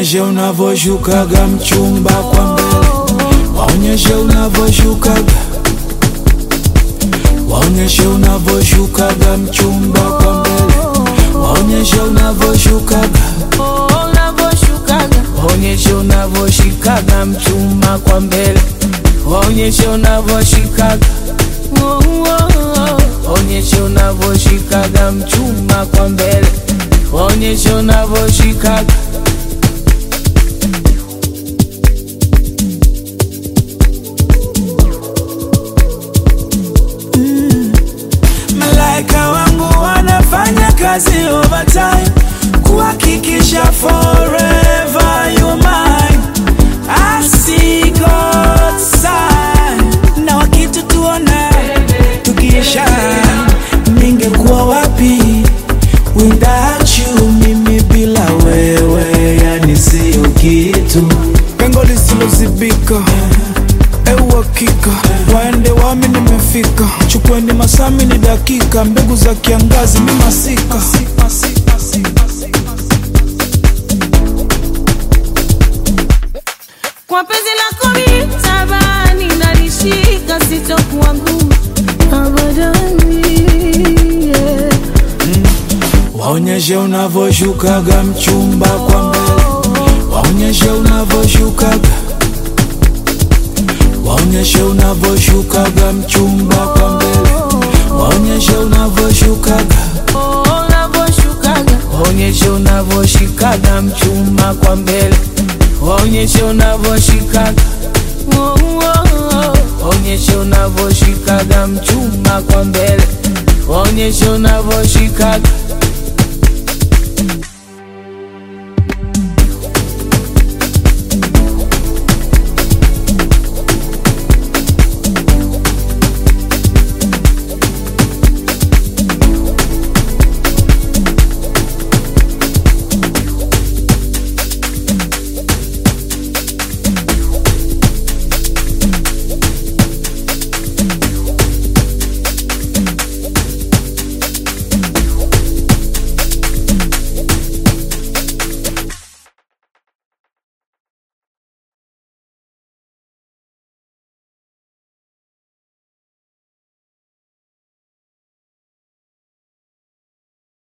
waonyeshe unavyoshukaga mchumba kwa mbele, waonyeshe unavyoshukaga, waonyeshe unavyoshukaga mchumba kwa mbele, waonyeshe unavyoshukaga, unavyoshukaga waonyeshe unavyoshikaga mchumba kwa mbele, waonyeshe unavyoshikaga, waonyeshe unavyoshikaga mchumba kwa mbele, waonyeshe unavyoshikaga Malaika wangu wanafanya kazi overtime kuhakikisha forever you mine. I see God's sign. Na wakitutuona tukiisha, ningekuwa wapi without you? Mimi bila wewe, yani sio kitu, pengo lisilozibika Euhakika waende wami, nimefika. Chukweni masami ni dakika, mbegu za kiangazi mi masika. kwa penzi lako mitabani nalishika sitokuwa ngumu abadani yeah. Waonyeshe unavyoshukaga mchumba kwa mbele, waonyeshe unavyoshukaga, waonyeshe unavyoshukaga mchumba kwa mbele, waonyeshe unavyoshukaga, unavyoshukaga waonyeshe unavyoshikaga mchumba kwa mbele, waonyeshe unavyoshikaga, waonyeshe unavyoshikaga mchumba kwa mbele, waonyeshe unavyoshikaga